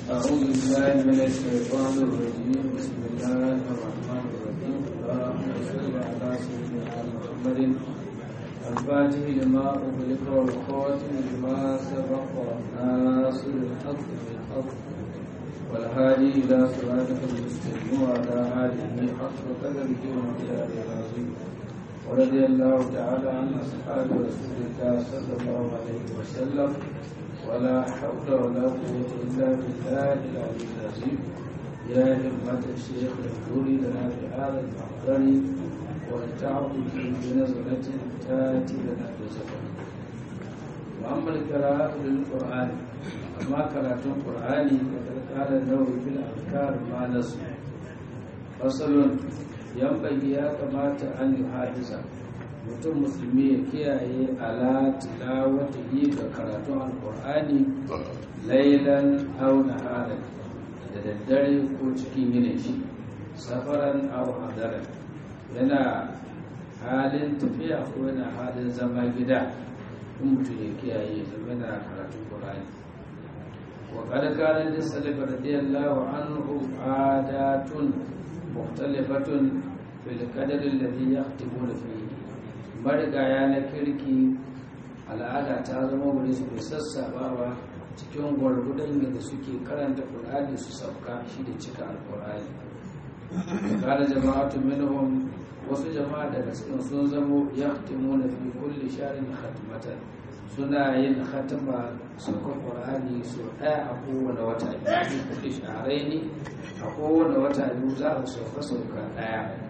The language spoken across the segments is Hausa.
أعوذ بالله من الشيطان الرجيم بسم الله الرحمن الرحيم اللهم صل على سيدنا محمد الفاتح لما أغلق والخاتم لما سبق ناصر الحق بالحق والهادي إلى صراطك المستقيم وعلى آله حق قدره ومقداره العظيم ورضي الله تعالى عن أصحاب رسول الله صلى الله عليه وسلم ولا حول ولا قوة إلا بالله العلي العظيم يا همة الشيخ اغفري لنا بهذا المحضر ولتعطف بنزلة تاتي لنا بسفر وأما القراءة للقرآن أما قراءة القرآن فقد قال النووي في الأذكار ما نسوا فصل ينبغي يا كما أن يحافظ mutum musulmi ya kiyaye ala tilawatihi ga karatun alkur'ani lailan aw naharan da daddare ko cikin yinin shi safaran aw hadaran yana halin tafiya ko yana halin zama gida in mutum ya kiyaye zama yana karatun qur'ani wa qad kana lis-salaf radiyallahu anhu adatun mukhtalifatun fil qadri alladhi yahtimuna fihi marigaya na kirki al'ada ta zama wuri su bai sassabawa cikin gwargudun da suke karanta ƙur'ani su sauka shi da cika alƙur'ani kada jama'atu minhum wasu jama'a daga cikin sun zamo yahtimuna fi kulli sharin khatmatan suna yin khatma saukar ƙur'ani su ɗaya a kowane wata biyu kulli shahraini a kowane wata biyu za a sauka sauka ɗaya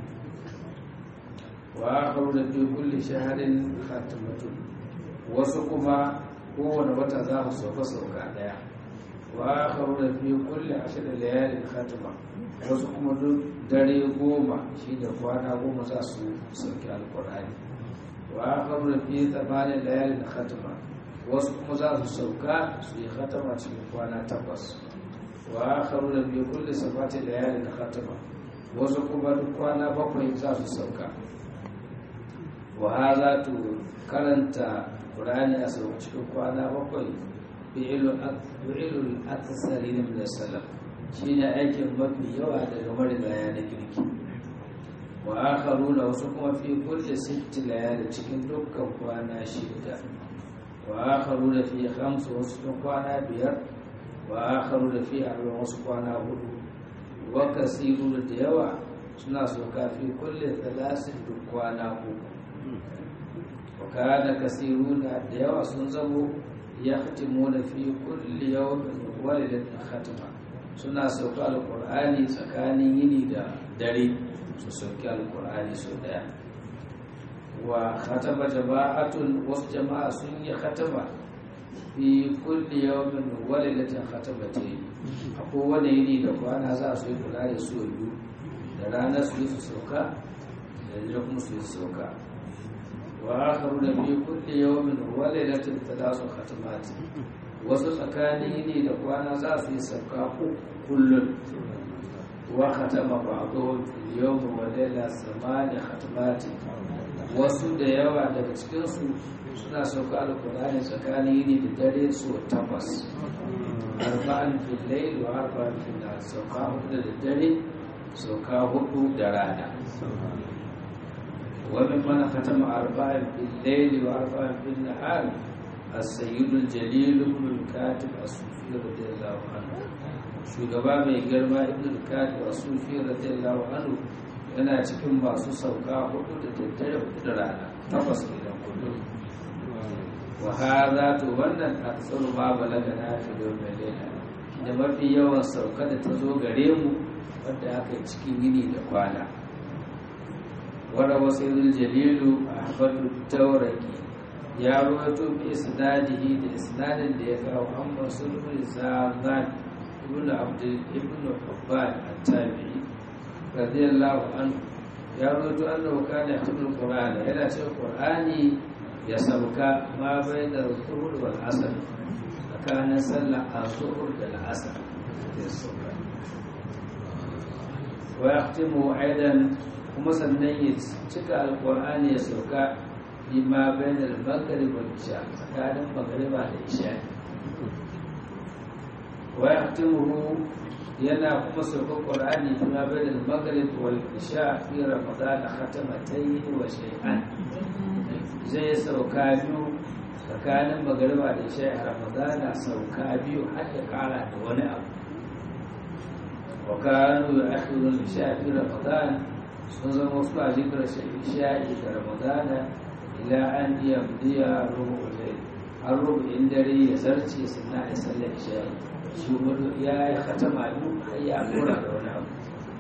wa da fi kulli shaharin khatimatun wasu kuma kowane wata za su sauka sauka daya wa da fi kulli ashirin layalin khatima wasu kuma duk dare goma shi da kwana goma za su sauki alkur'ani wa da fi tsamanin layalin khatima wasu kuma za su sauka su yi khatima cikin kwana takwas wa da fi kulli sabatin layalin khatima wasu kuma duk kwana bakwai za su sauka wa za tu karanta ƙurani a sau cikin kwana bakwai fi'ilul akasari na min salaf shi ne aikin mafi yawa daga marigaya na kirki wa akharu na wasu kuma fi kulle sitti layali cikin dukkan kwana shida wa akharu da fi hamsu wasu cikin kwana biyar wa akharu da fi arba'in wasu kwana hudu wa kasiru da yawa suna soka fi kulle talatin duk kwana uku وكان كثيرون ديوا سنزمو يختمون في كل يوم ولد ختمة suna sauka alkur'ani tsakanin yini da dare su sauki alkur'ani sau daya wa khatama jama'atun wasu jama'a sun yi khatama fi kulli yawmin walidatin khatamatayn a kowane yini da kwana za su yi kula da su biyu da ranar su yi su sauka da dare kuma su yi sauka وآخرون في كل يوم وليلة ثلاث ختمات wasu tsakani ne da kwana za su yi sauka kullum wa khatama ba'dhum fil yawm wa layla samani khatmati wasu da yawa daga cikin su suna sauka alqur'ani tsakani ne da dare su takwas arba'an fil layl wa arba'an fil nahar sauka hudu da dare sauka hudu da rana وممن ختم أربعا في الليل وأربعا في النهار السيد الجليل ابن الكاتب الصوفي رضي الله عنه shugaba mai girma ibn al-kadi wa sufi radiyallahu anhu yana cikin masu sauka hudu da daddare hudu da rana takwas kenan kullum wa hadha to wannan aksaru ma balaga na fi yawmin layla da mafi yawan sauka da ta zo gare mu wanda aka yi cikin yini da kwana وروى سيد الجليل أحمد التوركي يا رويتو بإسناده بإسناد ديكا وأما سلم زاغان ابن عبد ابن حبان التابعي رضي الله عنه يا رويتو أنه كان يختم القرآن إلى شيء القرآن يسبك ما بين الظهر والعصر فكان صلى الظهر والعصر ويختم أيضا kuma sannan ya cika alkur'ani ya sauka lima bayan al-maghrib wal isha tsakanin magriba da isha wa yahtimuhu yana kuma sauka qur'ani kuma bayan al-maghrib wal isha fi ramadan khatamatayn wa shay'an zai sauka biyu tsakanin magariba da isha a ramadana sauka biyu har ya kara da wani abu wa kanu ya'khudhu al-isha fi ramadan sun zama wasu a jikar isha'i da ramadana ila an yamdiya rubu layl har rubu'in dare ya zarce sunna ya sallar isha'i shi wani ya yi khatama biyu har ya kora da wani abu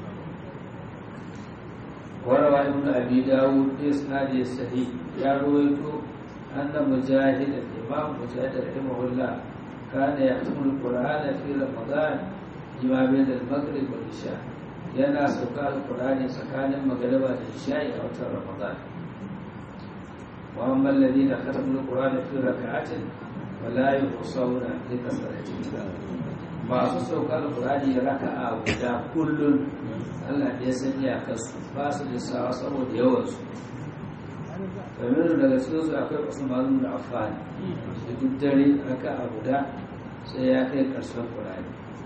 warawa ibn abi dawud bi isnadi sahih ya ruwaito anna mujahid imam mujahid rahimahullah kana yahtimu al-qur'ana fi ramadan bima bayna al-maghrib wal isha yana sauka al-qur'ani tsakanin magriba da isha'i a watan ramadan wa amma alladhina khatamu al-qur'ana fi rak'atin wala yuqsawna li kasratihi masu sauka al-qur'ani raka'a guda kullun Allah ya sanya kasu ba su da sawa saboda yawansu domin daga cikin su akwai usman da afani da duk dare aka a guda sai ya kai karshen kurani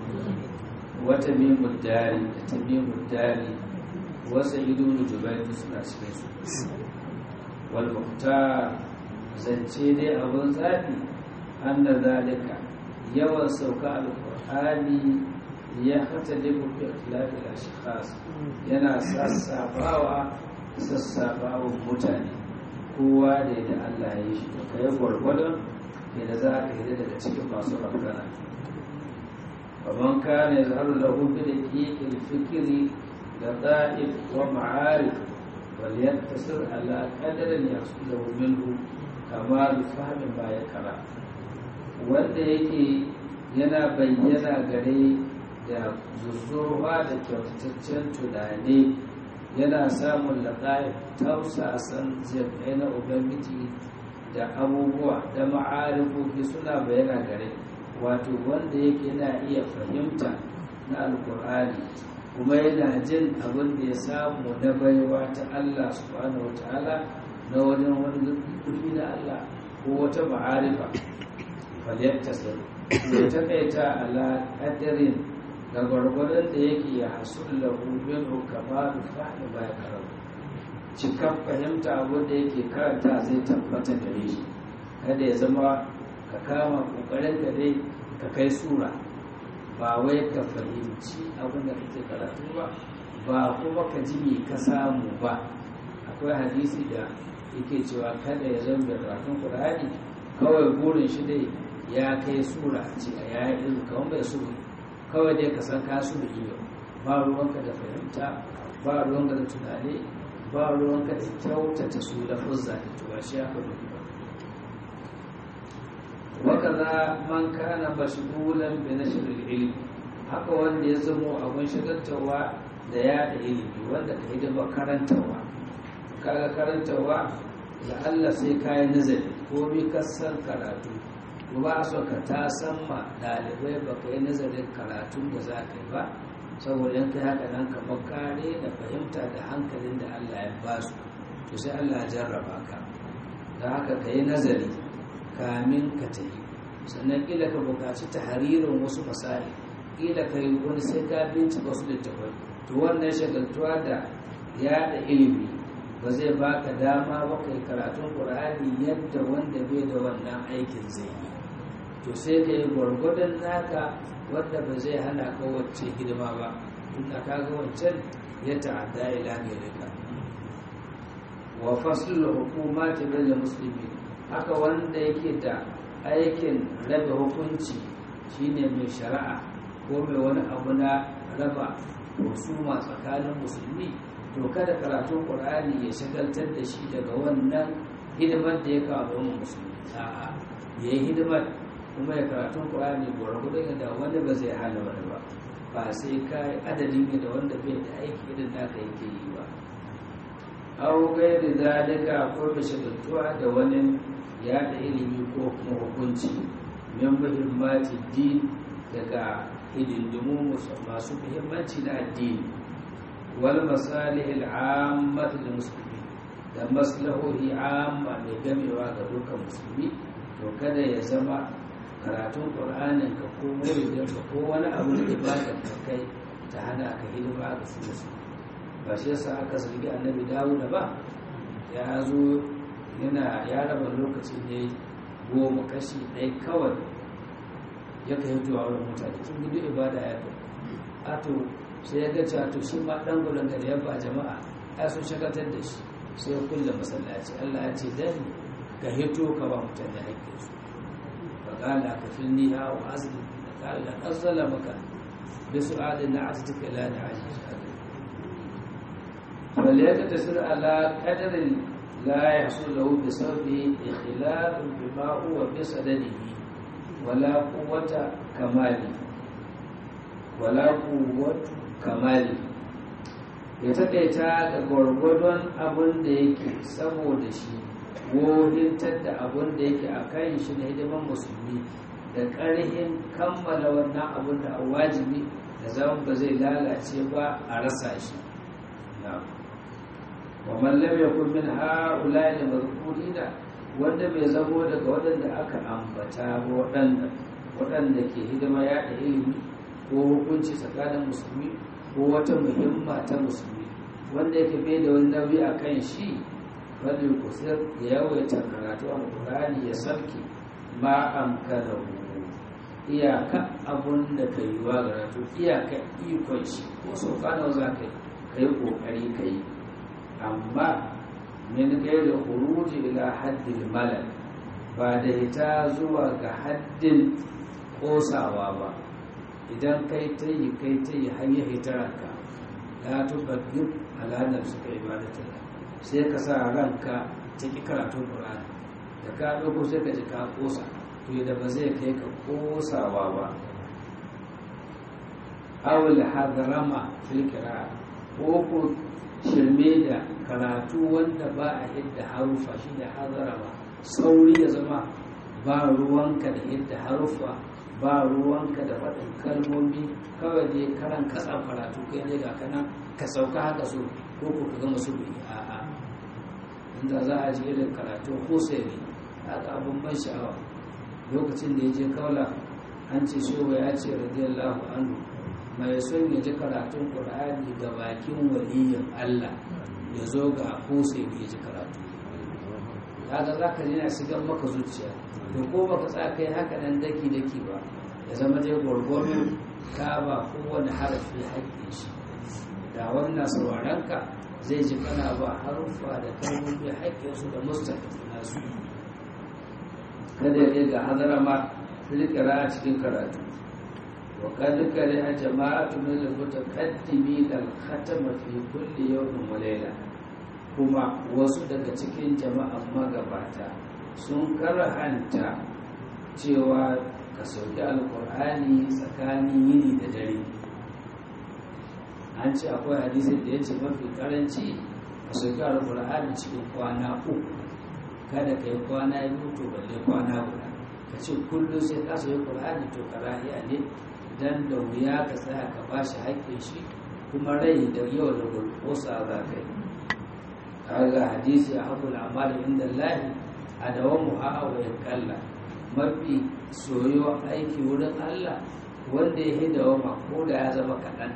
wata mimun dari da ta mimun dari wasa ido da jubai suna cikin su wal muhtar zance dai abin zafi an da zalika yawan sauka alkur'ani ya hata da mafi ikhtilafin ashkhas yana sassafawa sassafawa mutane kowa da yadda Allah ya yi shi to kai gwargwadon yadda za ka yi daga cikin masu rafkana faman kana yazharu lahu bi daqiqil fikri da da'if wa ma'arif wal yattasir ala qadarin yahsulu minhu kama bi fahmin ma yakra wanda yake yana bayyana gare da zuzzurwa da kyautataccen tunani yana samun laƙa'ib tausasan zirkai na ubangiji da abubuwa da ma'arifofi suna bayyana gare wato wanda yake na iya fahimta na alkur'ani kuma yana jin abin da ya samu na baiwa ta Allah subhanahu wa ta'ala na wajen wani kuɗi na Allah ko wata ma'arifa falyattasir ya takaita ala ƙaddarin da gwargwadon da yake ya hasu lahu minhu kamalu fahmi ba ya karatu cikan fahimta abin da yake karanta zai tabbata gare shi kada ya zama ka kama kokarin ka dai ka kai sura ba wai ka fahimci abin da kake karatu ba ba kuma ka ji me ka samu ba akwai hadisi da yake cewa kada ya zama mai karatun qur'ani kawai burin shi dai ya kai sura ce a yayin ilmi kawai bai sura kawai dai ka san kasu da iyo ba ruwanka da fahimta ba ruwanka da tunani ba ruwanka da kyautata su da fuzza da tuwa shi aka rufi ba waka za man kana mashgulan bi nashr ilmi haka wanda ya zamo abin shagaltawa da yada ilimi wanda ka yi da karantawa kaga karantawa da Allah sai kayi nazari ko bi kasan karatu ba a so ka ta san ma ɗalibai ba ka yi nazarin karatun da za ka yi ba saboda yanka haka nan kamar kare da fahimta da hankalin da Allah ya ba su to sai Allah ya jarraba ka da haka ka yi nazari kamin ka ta yi sannan ƙila ka buƙaci ta haririn wasu masari ƙila ka yi wani sai ka bincika wasu littafai to wannan shagaltuwa da yaɗa ilimi ba zai baka dama ba kai karatun ƙur'ani yadda wanda bai da wannan aikin zai yi to sai ka yi gwargwadon naka wanda ba zai hana ka wacce hidima ba tunda ka ga wancan ya ta'adda ila gairika wa faslul hukumati bil muslimin haka wanda yake da aikin raba hukunci shine mai shari'a ko mai wani abu na raba husuma tsakanin musulmi to kada karatun qur'ani ya shagaltar da shi daga wannan hidimar da ya kawo musulmi a'a yayi hidimar kuma ya karatun ƙwayani gwargwadon yadda wanda ba zai hana wani ba ba sai ka adadin yadda wanda bai da aiki irin naka yake yi ba au gairi zalika ko da shagaltuwa da wani yada ilimi ko kuma hukunci min muhimmanci din daga hidindimu masu muhimmanci na addini wal masalih al'ammat lil muslimin da maslahohi amma mai gamewa ga dukkan musulmi to kada ya zama karatun ƙur'anin ka ko muridin ka ko wani abu da ibada ka kai ta hana ka hidima ga su su ba shi yasa aka zargi annabi dawuda ba ya zo yana ya raba lokacin ne goma kashi ɗaya kawai ya kai zuwa wurin mutane tun gudu ibada ya kai a to sai ya gaca to shi ma ɗan gudun da ya ba jama'a ya sun shagatar da shi sai ya kulle masallaci allah ya ce dan ka hito ka ba mutane haƙƙinsu fa qala ka filni ha wa azli qala azala maka bi su'alin na aztika la na ajiz bal yaktasir ala qadarin la yahsul lahu bi sabbi ikhlal bima huwa bi sadadihi wala quwwata kamali wala quwwatu kamali ya taƙaita ga gwargwadon abin da yake saboda shi wohintar da abin da yake a kan shi na hidiman musulmi da ƙarhin kammala wannan abin da a wajibi da zama ba zai lalace ba a rasa shi wa mallam ya kun min ha'ula da mazkurina wanda bai zamo daga waɗanda aka ambata ba waɗanda waɗanda ke hidima yaɗa ilimi ko hukunci tsakanin musulmi ko wata muhimma ta musulmi wanda yake bai da wani nauyi a kan shi wani kusur ya yawaita karatu a ƙurani ya sarki ma an kada iyaka abun da ka yi wa karatu iyaka ikon shi ko sau kano za ka yi ƙoƙari ka yi amma min gaida huruji ila haddin malal ba da ita zuwa ga haddin ƙosawa ba idan kai ta yi kai ta yi har ya hitararka ya tubaggin al'adar suka ibadata sai ka sa ranka ta ƙi karatun ƙur'ani da ka ɗauko sai ka ji ka ƙosa to da ba zai kai ka ƙosawa ba awul hadarama fil kira ko ko shirme da karatu wanda ba a hidda harufa shi da hadarama sauri ya zama ba ruwanka da hidda harufa ba ruwanka da faɗin kalmomi kawai dai karan katsa karatu kai ne ga kana ka sauka haka so ko ko ka gama su bai a'a inda za a ji irin karatu sai ne haka abin ban sha'awa lokacin da ya je kaula an ce shewa ya ce radiyallahu anhu mai son ya ji karatun qur'ani ga bakin waliyin Allah ya zo ga sai ne ya ji karatu kaga za ka ji na shigan maka zuciya to ko baka tsaya kai haka nan daki daki ba ya zama dai gwargwamin ka ba kowane harafi haƙƙin shi da wannan sauraron ka zai ji kana ba haruffa da kalmomi haƙƙin su da mustaqim nasu kada ya ga hadara ma filkira a cikin karatu wa kad kare a jama'atu min al-mutaqaddimin al-khatama fi kulli yawmin wa layla kuma wasu daga cikin jama'an magabata sun karhanta cewa ka sauki alkur'ani tsakanin yini da dare an ce akwai hadisin da ya ce mafi karanci ka sauki alkur'ani cikin kwana uku kada ka yi kwana biyu to balle kwana guda ka ce kullum sai ka sauki alkur'ani to karahiya ne dan da wuya ka tsaya ka ba shi haƙƙin shi kuma rai da yau da gulkosa za ka yi kaga hadisi a haƙul amali inda lahi a dawon mu'awa ya kalla mafi soyuwa aiki wurin Allah wanda ya yi dawama ko da ya zama kaɗan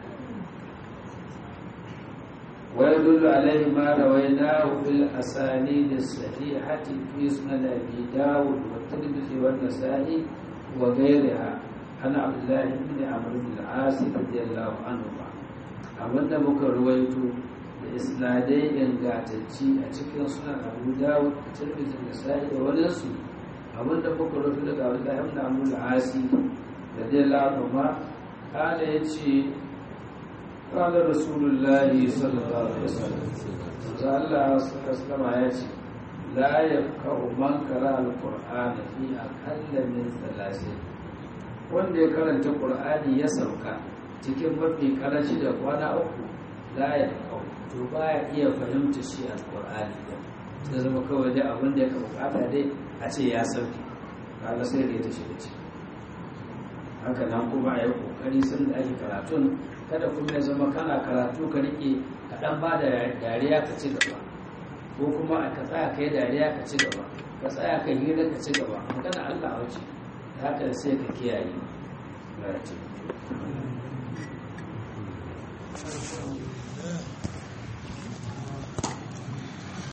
wai dullu alaihi ma rawaina fil asani da sahihati fi sunan abi dawud wa tirmidhi wa nasa'i wa ghayriha ana abdullahi ibn amr bin al-as radiyallahu anhu abinda muka ruwaito da isnadai ingantacci a cikin sunan abu dawud da tirmidhi da nasa'i da wadansu abinda muka rufe daga abdullahi ibn amr al-asi radiyallahu anhu kana yace قال رسول الله صلى الله عليه وسلم الله صلى الله عليه وسلم لا يفقه من قرأ القرآن في أقل من ثلاثين wanda ya karanta ƙur'ani ya sauka cikin mafi karanci da kwana uku la ya kawo to ba ya iya fahimta shi a ƙur'ani da ta zama kawai da abin da ya bukata dai a ce ya sauke kaga sai da ya ta shiga ciki haka nan kuma a yi ƙoƙari sun da ake karatun kada kuma ya zama kana karatu ka rike ka dan ba da dariya ka ci gaba ko kuma ka tsaya kai dariya ka ci gaba ka tsaya kai hira ka ci gaba magana Allah wace haka sai ka kiyaye na ce